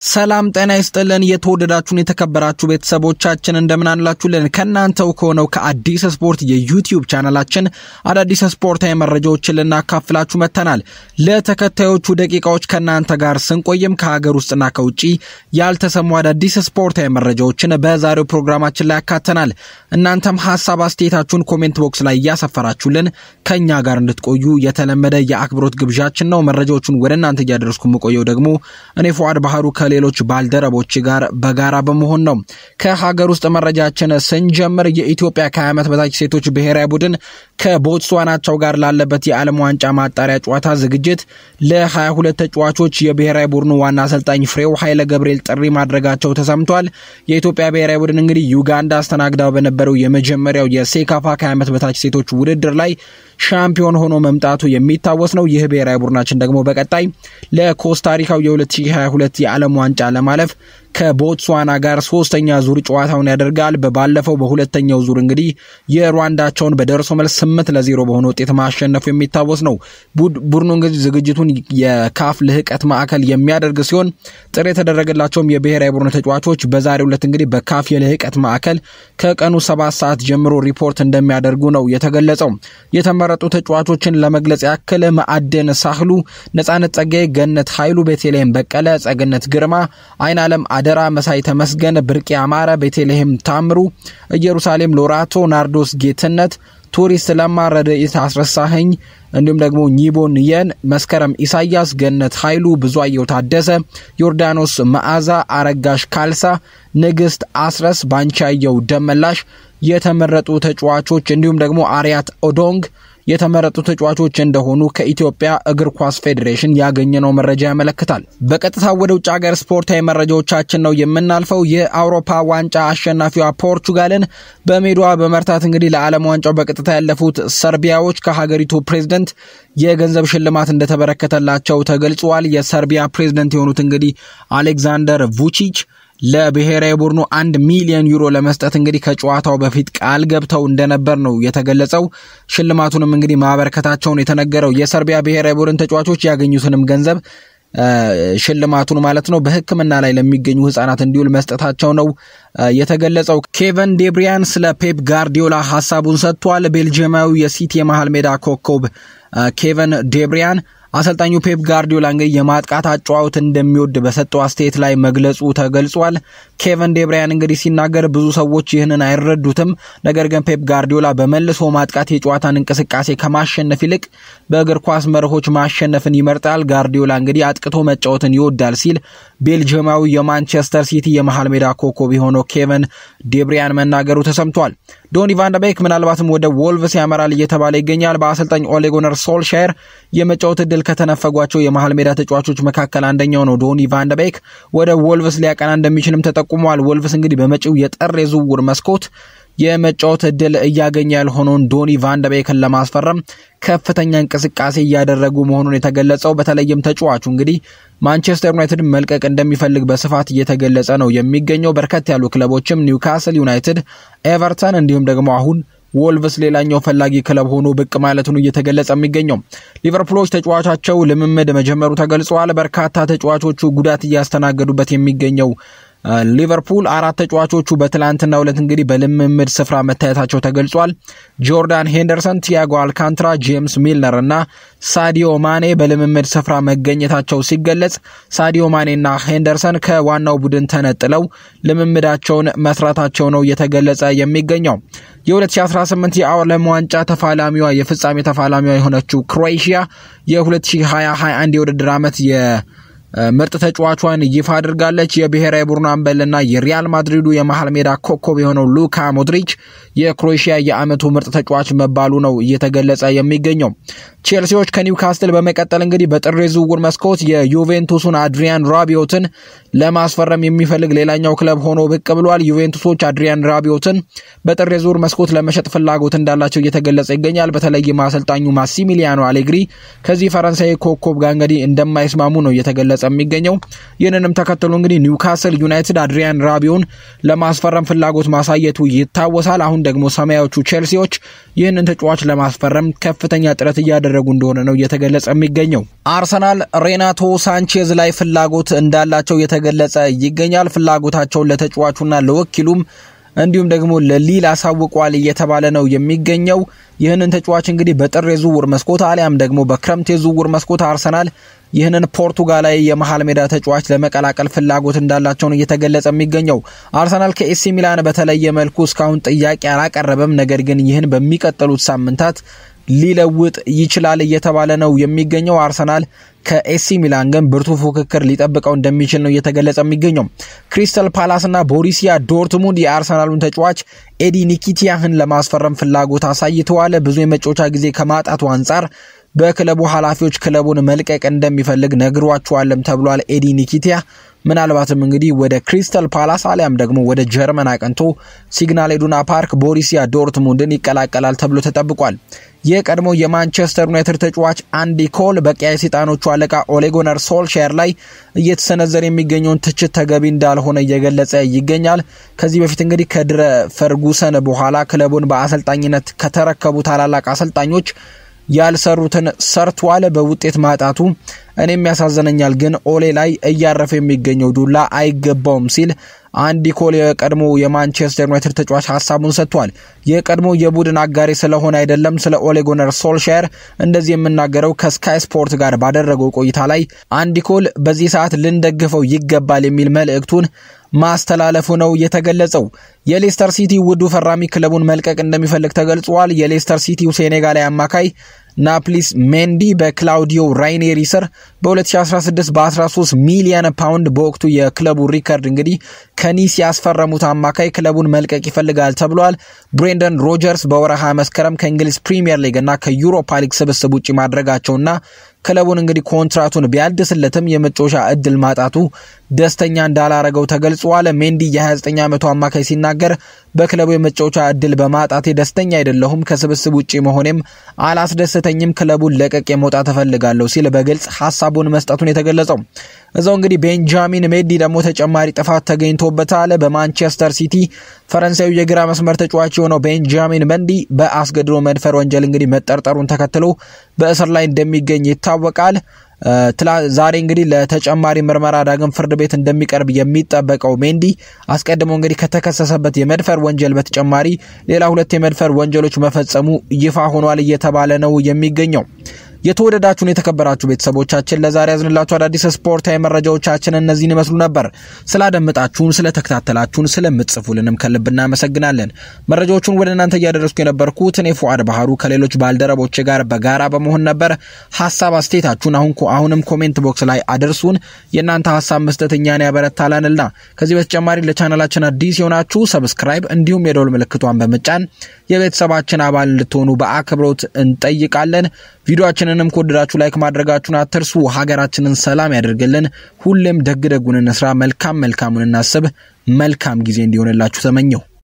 ሰላም ጤና ይስጥልን። የተወደዳችሁን የተከበራችሁ ቤተሰቦቻችን እንደምን አላችሁልን? ከእናንተው ከሆነው ከአዲስ ስፖርት የዩቲዩብ ቻናላችን አዳዲስ ስፖርታዊ መረጃዎችን ልናካፍላችሁ መጥተናል። ለተከታዮቹ ደቂቃዎች ከእናንተ ጋር ስንቆይም ከሀገር ውስጥና ከውጭ ያልተሰሙ አዳዲስ ስፖርታዊ መረጃዎችን በዛሬው ፕሮግራማችን ላይ ያካተናል። እናንተም ሀሳብ አስተያየታችሁን ኮሜንት ቦክስ ላይ እያሰፈራችሁልን ከእኛ ጋር እንድትቆዩ የተለመደ የአክብሮት ግብዣችን ነው። መረጃዎቹን ወደ እናንተ እያደረስኩ የምቆየው ደግሞ እኔ ፉአድ ባህሩ ከሌሎች ባልደረቦች ጋር በጋራ በመሆን ነው። ከሀገር ውስጥ መረጃችን ስንጀምር የኢትዮጵያ ከ20 ዓመት በታች ሴቶች ብሔራዊ ቡድን ከቦትስዋናቸው ጋር ላለበት የዓለም ዋንጫ ማጣሪያ ጨዋታ ዝግጅት ለ22 ተጫዋቾች የብሔራዊ ቡድኑ ዋና አሰልጣኝ ፍሬው ኃይለ ገብርኤል ጥሪ ማድረጋቸው ተሰምቷል። የኢትዮጵያ ብሔራዊ ቡድን እንግዲህ ዩጋንዳ አስተናግዳው በነበረው የመጀመሪያው የሴካፋ ከ20 ዓመት በታች ሴቶች ውድድር ላይ ሻምፒዮን ሆኖ መምጣቱ የሚታወስ ነው። ይህ ብሔራዊ ቡድናችን ደግሞ በቀጣይ ለኮስታሪካው የ2022 የዓለም ዋንጫ ለማለፍ ከቦትስዋና ጋር ሶስተኛ ዙር ጨዋታውን ያደርጋል። በባለፈው በሁለተኛው ዙር እንግዲህ የሩዋንዳቸውን በደርሶ መልስ ስምንት ለዜሮ በሆነ ውጤት ማሸነፉ የሚታወስ ነው። ቡድኑ እንግዲህ ዝግጅቱን የካፍ ልህቀት ማዕከል የሚያደርግ ሲሆን ጥሪ የተደረገላቸውም የብሔራዊ ቡድኑ ተጫዋቾች በዛሬው ዕለት እንግዲህ በካፍ የልህቀት ማዕከል ከቀኑ ሰባት ሰዓት ጀምሮ ሪፖርት እንደሚያደርጉ ነው የተገለጸው። የተመረጡ ተጫዋቾችን ለመግለጽ ያክል ማዕደን ሳህሉ፣ ነጻነት ጸጋዬ፣ ገነት ኃይሉ፣ ቤተልሔም በቀለ፣ ጸገነት ግርማ፣ አይን አለም አደራ፣ መሳይ ተመስገን፣ ብርቄ አማረ፣ ቤተልሔም ታምሩ፣ ኢየሩሳሌም ሎራቶ፣ ናርዶስ ጌትነት፣ ቱሪስት ለማ፣ ረድኤት አስረሳኸኝ እንዲሁም ደግሞ ኒቦን የን፣ መስከረም ኢሳያስ፣ ገነት ኃይሉ፣ ብዙአየው ታደሰ፣ ዮርዳኖስ መዓዛ፣ አረጋሽ ካልሳ፣ ንግስት አስረስ፣ ባንቻየው ደመላሽ የተመረጡ ተጫዋቾች እንዲሁም ደግሞ አርያት ኦዶንግ የተመረጡ ተጫዋቾች እንደሆኑ ከኢትዮጵያ እግር ኳስ ፌዴሬሽን ያገኘነው መረጃ ያመለክታል። በቀጥታ ወደ ውጭ ሀገር ስፖርታዊ መረጃዎቻችን ነው የምናልፈው። የአውሮፓ ዋንጫ አሸናፊዋ ፖርቹጋልን በሜዳዋ በመርታት እንግዲህ ለዓለም ዋንጫው በቀጥታ ያለፉት ሰርቢያዎች ከሀገሪቱ ፕሬዝደንት የገንዘብ ሽልማት እንደተበረከተላቸው ተገልጿል። የሰርቢያ ፕሬዝደንት የሆኑት እንግዲህ አሌክዛንደር vučić ለብሔራዊ ቡድኑ አንድ ሚሊዮን ዩሮ ለመስጠት እንግዲህ ከጨዋታው በፊት ቃል ገብተው እንደነበር ነው የተገለጸው። ሽልማቱንም እንግዲህ ማበረከታቸውን የተነገረው የሰርቢያ ብሔራዊ ቡድን ተጫዋቾች ያገኙትንም ገንዘብ ሽልማቱን ማለት ነው በሕክምና ላይ ለሚገኙ ህጻናት እንዲውል መስጠታቸው ነው የተገለጸው። ኬቨን ዴብሪያን ስለ ፔፕ ጋርዲዮላ ሀሳቡን ሰጥቷል። ቤልጅየማዊ የሲቲ የመሃል ሜዳ ኮከብ ኬቨን ዴብሪያን አሰልጣኙ ፔፕ ጋርዲዮላ እንግዲህ የማጥቃት አጨዋወት እንደሚወድ በሰጠው አስተያየት ላይ መግለጹ ተገልጿል። ኬቨን ዴብሪያን እንግዲህ ሲናገር ብዙ ሰዎች ይህንን አይረዱትም፣ ነገር ግን ፔፕ ጋርዲዮላ በመልሶ ማጥቃት የጨዋታን እንቅስቃሴ ከማሸነፍ ይልቅ በእግር ኳስ መርሆች ማሸነፍን ይመርጣል። ጋርዲዮላ እንግዲህ አጥቅቶ መጫወትን ይወዳል ሲል ቤልጅየማዊ የማንቸስተር ሲቲ የመሃል ሜዳ ኮከብ የሆነው ኬቨን ዴብሪያን መናገሩ ተሰምቷል። ዶኒ ቫንደቤክ ምናልባትም ወደ ወልቭስ ያመራል እየተባለ ይገኛል። በአሰልጣኝ ኦሌ ጉናር ሶልሻየር የመጫወት እድል ከተነፈጓቸው የመሃል ሜዳ ተጫዋቾች መካከል አንደኛው ነው። ዶኒ ቫንደቤክ ወደ ወልቭስ ሊያቀና እንደሚችልም ተጠቁሟል። ወልቭስ እንግዲህ በመጪው የጥር የዝውውር መስኮት የመጫወት እድል እያገኘ ያልሆነውን ዶኒ ቫንደቤክን ለማስፈረም ከፍተኛ እንቅስቃሴ እያደረጉ መሆኑን የተገለጸው በተለይም ተጫዋቹ እንግዲህ ማንቸስተር ዩናይትድ መልቀቅ እንደሚፈልግ በስፋት እየተገለጸ ነው የሚገኘው። በርከት ያሉ ክለቦችም ኒውካስል ዩናይትድ፣ ኤቨርተን እንዲሁም ደግሞ አሁን ወልቭስ ሌላኛው ፈላጊ ክለብ ሆኖ ብቅ ማለቱን እየተገለጸ የሚገኘው ሊቨርፑሎች ተጫዋቻቸው ልምምድ መጀመሩ ተገልጸዋል። በርካታ ተጫዋቾቹ ጉዳት እያስተናገዱበት የሚገኘው ሊቨርፑል አራት ተጫዋቾቹ በትላንትናው ዕለት እንግዲህ በልምምድ ስፍራ መታየታቸው ተገልጿል። ጆርዳን ሄንደርሰን፣ ቲያጎ አልካንትራ፣ ጄምስ ሚልነር እና ሳዲዮ ማኔ በልምምድ ስፍራ መገኘታቸው ሲገለጽ ሳዲዮ ማኔና ሄንደርሰን ከዋናው ቡድን ተነጥለው ልምምዳቸውን መስራታቸው ነው እየተገለጸ የሚገኘው። የ2018 የዓለም ዋንጫ ተፋላሚዋ የፍጻሜ ተፋላሚዋ የሆነችው ክሮኤሽያ የ2020/21 የውድድር ዓመት የ ምርጥ ተጫዋቿን ይፋ አድርጋለች። የብሔራዊ ቡድኑ አምበልና የሪያል ማድሪዱ የመሃል ሜዳ ኮከብ የሆነው ሉካ ሞድሪች የክሮኤሽያ የዓመቱ ምርጥ ተጫዋች መባሉ ነው እየተገለጸ የሚገኘው። ቼልሲዎች ከኒውካስትል በመቀጠል እንግዲህ በጥር የዝውውር መስኮት የዩቬንቱሱን አድሪያን ራቢዮትን ለማስፈረም የሚፈልግ ሌላኛው ክለብ ሆኖ ብቅ ብሏል። ዩቬንቱሶች አድሪያን ራቢዮትን በጥር የዝውውር መስኮት ለመሸጥ ፍላጎት እንዳላቸው እየተገለጸ ይገኛል። በተለይም አሰልጣኙ ማሲሚሊያኖ አሌግሪ ከዚህ ፈረንሳይ ኮከብ ጋር እንግዲህ እንደማይስማሙ ነው እየተገለጸ የሚገኘው። ይህንንም ተከትሎ እንግዲህ ኒውካስል ዩናይትድ አድሪያን ራቢዮን ለማስፈረም ፍላጎት ማሳየቱ ይታወሳል። አሁን ደግሞ ሰማያዎቹ ቼልሲዎች ይህንን ተጫዋች ለማስፈረም ከፍተኛ ጥረት እያደረጉ እንደሆነ ነው እየተገለጸ የሚገኘው። አርሰናል ሬናቶ ሳንቼዝ ላይ ፍላጎት እንዳላቸው እየተገለጸ ይገኛል። ፍላጎታቸውን ለተጫዋቹና ለወኪሉም እንዲሁም ደግሞ ለሊል አሳውቋል እየተባለ ነው የሚገኘው። ይህንን ተጫዋች እንግዲህ በጥር የዝውውር መስኮት አሊያም ደግሞ በክረምት የዝውውር መስኮት አርሰናል ይህንን ፖርቱጋላዊ የመሀል ሜዳ ተጫዋች ለመቀላቀል ፍላጎት እንዳላቸው ነው እየተገለጸ የሚገኘው። አርሰናል ከኤሲ ሚላን በተለየ መልኩ እስካሁን ጥያቄ አላቀረበም። ነገር ግን ይህን በሚቀጥሉት ሳምንታት ሊለውጥ ይችላል እየተባለ ነው የሚገኘው። አርሰናል ከኤሲ ሚላን ግን ብርቱ ፉክክር ሊጠብቀው እንደሚችል ነው እየተገለጸ የሚገኘው። ክሪስተል ፓላስና ቦሪሲያ ዶርትሙንድ የአርሰናሉን ተጫዋች ኤዲ ኒኪቲያህን ለማስፈረም ፍላጎት አሳይተዋል። ብዙ የመጫወቻ ጊዜ ከማጣቱ አንጻር በክለቡ ኃላፊዎች ክለቡን መልቀቅ እንደሚፈልግ ነግሯቸዋልም ተብሏል። ኤዲ ኒኪቲያ ምናልባትም እንግዲህ ወደ ክሪስተል ፓላስ አሊያም ደግሞ ወደ ጀርመን አቅንቶ ሲግናል ኢዱና ፓርክ ቦሪሲያ ዶርትሙንድን ይቀላቀላል ተብሎ ተጠብቋል። የቀድሞ የማንቸስተር ዩናይትድ ተጫዋች አንዲ ኮል በቀያይ ሰይጣኖቹ አለቃ ኦሌጎነር ሶልሻየር ላይ እየተሰነዘረ የሚገኘውን ትችት ተገቢ እንዳልሆነ እየገለጸ ይገኛል። ከዚህ በፊት እንግዲህ ከድረ ፈርጉሰን በኋላ ክለቡን በአሰልጣኝነት ከተረከቡ ታላላቅ አሰልጣኞች ያልሰሩትን ሰርቷል። በውጤት ማጣቱ እኔም ያሳዘነኛል፣ ግን ኦሌ ላይ እያረፈ የሚገኘው ዱላ አይገባውም ሲል አንዲ ኮል የቀድሞ የማንቸስተር ዩናይትድ ተጫዋች ሀሳቡን ሰጥቷል። የቀድሞ የቡድን አጋሪ ስለሆነ አይደለም ስለ ኦሌ ጉናር ሶልሻየር እንደዚህ የምናገረው ከስካይ ስፖርት ጋር ባደረገው ቆይታ ላይ አንዲ ኮል በዚህ ሰዓት ልንደግፈው ይገባል የሚል መልእክቱን ማስተላለፉ ነው የተገለጸው። የሌስተር ሲቲ ውዱ ፈራሚ ክለቡን መልቀቅ እንደሚፈልግ ተገልጿል። የሌስተር ሲቲው ሴኔጋላዊ አማካይ ናፕሊስ ሜንዲ በክላውዲዮ ራይኔሪ ስር በ2016 በ13 ሚሊየን ፓውንድ በወቅቱ የክለቡ ሪከርድ እንግዲህ ከኒስ ያስፈረሙት አማካይ ክለቡን መልቀቅ ይፈልጋል ተብሏል። ብሬንደን ሮጀርስ በወረሃ መስከረም ከእንግሊዝ ፕሪምየር ሊግ እና ከዩሮፓ ሊግ ስብስብ ውጭ ማድረጋቸውና ክለቡን እንግዲህ ኮንትራቱን ቢያድስለትም የመጫወቻ እድል ማጣቱ ደስተኛ እንዳላረገው ተገልጿል። ሜንዲ የ29 ዓመቱ አማካይ ሲናገር በክለቡ የመጫወቻ እድል በማጣቴ ደስተኛ አይደለሁም፣ ከስብስብ ውጭ መሆኔም አላስደሰተኝም፣ ክለቡን ለቀቅ መውጣት እፈልጋለሁ ሲል በግልጽ ሀሳቡን መስጠቱን የተገለጸው እዛው እንግዲህ ቤንጃሚን ሜዲ ደግሞ ተጨማሪ ጥፋት ተገኝቶበታል። በማንቸስተር ሲቲ ፈረንሳዊ የግራ መስመር ተጫዋች የሆነው ቤንጃሚን መንዲ በአስገድዶ መድፈር ወንጀል እንግዲህ መጠርጠሩን ተከትሎ በእስር ላይ እንደሚገኝ ይታወቃል። ዛሬ እንግዲህ ለተጨማሪ ምርመራ ዳግም ፍርድ ቤት እንደሚቀርብ የሚጠበቀው ሜንዲ አስቀድሞ እንግዲህ ከተከሰሰበት የመድፈር ወንጀል በተጨማሪ ሌላ ሁለት የመድፈር ወንጀሎች መፈጸሙ ይፋ ሆኗል እየተባለ ነው የሚገኘው። የተወደዳችሁን የተከበራችሁ ቤተሰቦቻችን ለዛሬ ያዝንላችሁ አዳዲስ ስፖርታዊ መረጃዎቻችን እነዚህን ይመስሉ ነበር። ስላደመጣችሁን፣ ስለተከታተላችሁን፣ ስለምትጽፉልንም ከልብ እናመሰግናለን። መረጃዎቹን ወደ እናንተ እያደረስኩ የነበርኩት እኔ ፉአድ ባህሩ ከሌሎች ባልደረቦች ጋር በጋራ በመሆን ነበር። ሀሳብ አስተያየታችሁን አሁን አሁንም ኮሜንት ቦክስ ላይ አድርሱን። የእናንተ ሀሳብ መስጠት እኛን ያበረታላንና ከዚህ በተጨማሪ ለቻናላችን አዲስ የሆናችሁ ሰብስክራይብ እንዲሁም የደወል ምልክቷን በመጫን የቤተሰባችን አባል እንድትሆኑ በአክብሮት እንጠይቃለን። ቪዲዮአችንንም ከወደዳችሁ ላይክ ማድረጋችሁን አትርሱ። ሀገራችንን ሰላም ያደርግልን። ሁሌም ደግ ደጉን እንስራ፣ መልካም መልካሙን እናስብ። መልካም ጊዜ እንዲሆንላችሁ ተመኘው።